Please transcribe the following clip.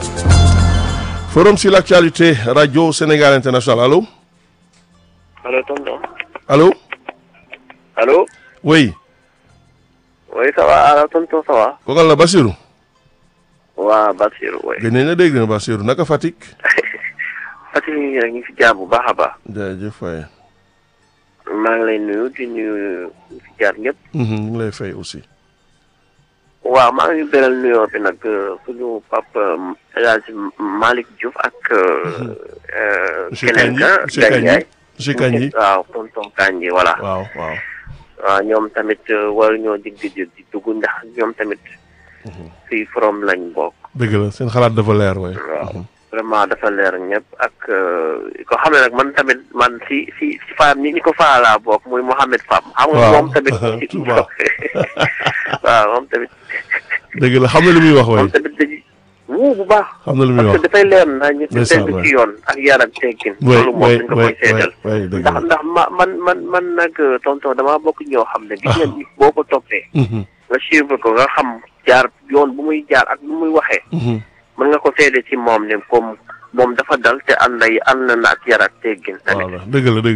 Forum sur l'actualité, Radio Sénégal International. Allô Allô, tonton. Allô Allô Oui. Oui, ça va alors tonton ça va. Kokal la Bassirou. waa Basir oui. Gën nañ la dégg na Bassirou naka Fatick. Fatick ñu ngi fi jaar bu baax a baax. jaajëf waay. maa ngi lay nuyu di nuyu ñi fi jaar ñëpp. ñu ngi lay fay aussi. waaw maa ngi beral nuyoo bi nag suñu papa El Hadj Malick Diouf ak. Monsieur keneen Kandji ka Monsieur Kandji Gandiaye. Monsieur Kandji. waaw tonton Kandji voilà. waaw waaw. waaw ñoom tamit war ñoo dig di di dugg ndax ñoom tamit. fii forom lañ bokk. dëgg la seen xalaat dafa leer waay. waaw vraiment dafa leer ñëpp ak ko xam ne nag man tamit man si si si faam ñi ñi ko faalaa bokk muy Mouhamed Fam xam nga Waaw. moom tamit Touba. waaw moom tamit dëgg la xam na li muy wax waay. moom tamit dañuy wuu bu baax xam na li muy parce wax. que dafay leer naa ñu te Ndeysaan, tegu waay. ci yoon ak yar ak teggin waay loolu moom waay dañ ko waay koy seetal waay dëgg ndax la. ndax ma man man man nag tonton damaa bokk ñoo xam ne gis nga nit boo ko toppee Mhm, nga suivre ko nga xam jaar yoon bu muy jaar ak bu muy waxee mhm. mën nga ko seede ci moom ne comme moom dafa dal te ànd na ànd na ak yar ak teggin tamit voilà dëgg la dëgg